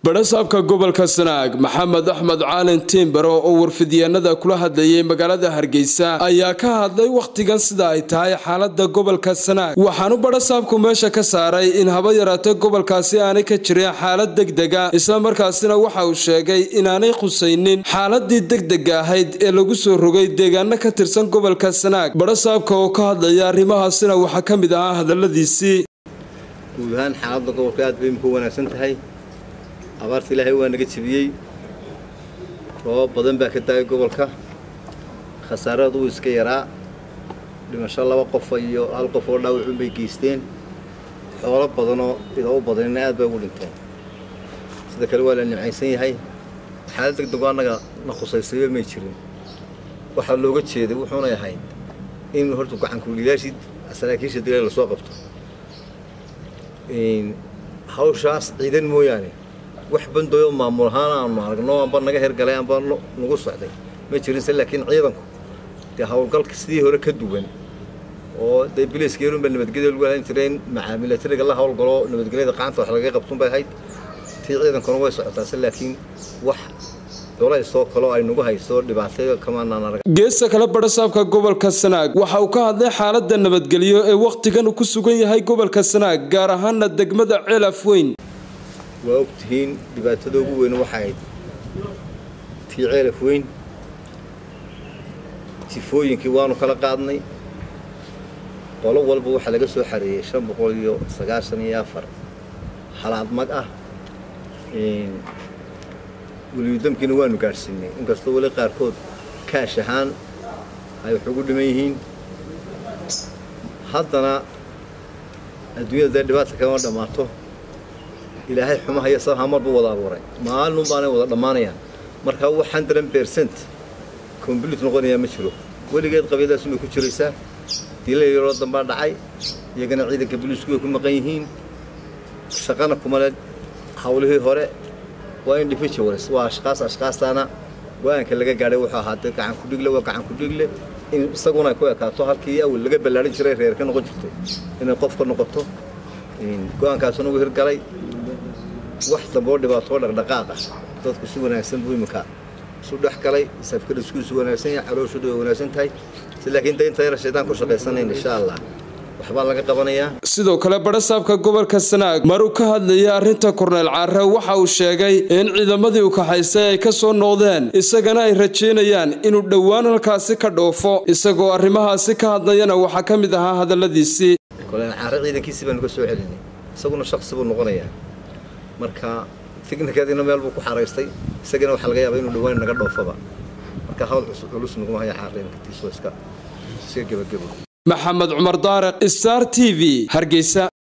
badhasaabka gobolka sanaag maxamed axmed caalin tiimbaro oo warfidyaanada kula hadlayay magaalada hargeysa ayaa ka hadlay wakhtigan sida ay tahay xaalada gobolka sanaag waxaanu badhasaabku meesha ka saaray in haba yaraatee gobolkaasi aanay ka jirin xaalad degdega islamarkaasina waxa uu sheegay inaanay khusaynin xaaladii degdega ahayd ee lagu soo rogay deegaano ka tirsan gobolka sanaag badhasaabka oo ka hadlaya arrimahaasina waxaa ka mid ahaa hadaladiisii guud ahaan xaaladda gobolka aad bay imika wanaagsan tahay abaarta ilaahay waa naga jebiyey roobab badan baa ka daayay gobolka khasaaradu wuu iska yaraa dhimasho laba qofa iyo hal qof oo dhaawacun bay geysteen xoolo badanoo idoo u badanina aad bay ugu dhinteen sida kale waa la nimcaysan yahay xaalad degdego annaga na khusaysayba may jirin waxaa looga jeeday wuxuunay ahayd in horta gacankuliyaashii saraakiisha dilay lasoo qabto hawshaas ciidan mooyaane wax bandooyo maamul ahaan aanu aragno amba naga hergalay amba nagu socday ma jirinse laakiin ciidanku dee howlgalka sidii hore ka duwan oo dee biliiska yarunba nabadgelya lagu halan jireen macaamilatariga la howlgalo nabadgelyada qacanta wax lagaga qabtun bay ahayd tii ciidankuna way socotaase laakiin wax dolaysoo kaloo ay nagu hayso dhibaatay kamaanaan arag geesta kale badhasaabka gobolka sanaag waxa uu ka hadlay xaalada nabadgelyo ee wakhtigan uu ku sugan yahay gobolka sanaag gaar ahaana degmada ceelaf weyn waa og tihiin dhibaatada ugu weyn waxa ayd tii ceelaf weyn tifooyinkii waanu kala qaadnay qolo walba waxaa laga soo xareeyey shan boqol iyo sagaashan iyo afar halaad mag ah weliyudamkiina waanu gaadhsiinay inkastoo weli qaarkood kaash ahaan ay wax ugu dhiman yihiin haddana adduunyada dee dhibaata kama dhammaato ilaahay xumaha iyo sabaha marba wada abuuray maalin baanay wada dhammaanayaan marka wax hundred percent complete noqonayaa ma jiro weligeed qabiiladaas bay ku jiraysaa dila yaroo dambaa dhacay iyagana ciidanka biliisku way ku maqan yihiin shaqana kumale hawlihii hore waa individuals waa ashkaas ashkaastaana go-aanka laga gaadhay wuxuu ahaa dee gacan ku dhigle waa gacan ku dhigle in isaguna ay ku ekaato halkii awal laga ballaarin jiray reer ka noqon jirtay inay qof ka noqoto go-aankaasuna uu hirgalay wax damboo dhibaatoo dhaqdhaqaaq ah dadku si wanaagsan buu iminka isu dhex galay safkadhiskuisu wanaagsan yahay calooshoodu way wanaagsan tahay si laakiin daynta yara shaydaan ku shaqaysanayn insha allah waxbaa laga qabanayaa sidoo kale badhasaabka gobolka sanaag maruu ka hadlayay arrinta korneyl caare waxa uu sheegay in ciidamadii u kaxaysay ay ka soo noqdeen isagana ay rajaynayaan inuu dhowaan halkaasi ka dhoofo isagoo arrimahaasi ka hadlayana waxaa ka mid ahaa hadalladiisii korneyl caare ciidankiisii baanu ka soo celinay isaguna shaksi buu noqonayaa marka tignikadiina meel buu ku xaraystay isagana waxaa laga yaabaa inuu dhowaan naga dhoofaba marka hawl culus naguma haya caare inkatiiso iska iska gebagebo maxamed cumar daariq star t v hargeysa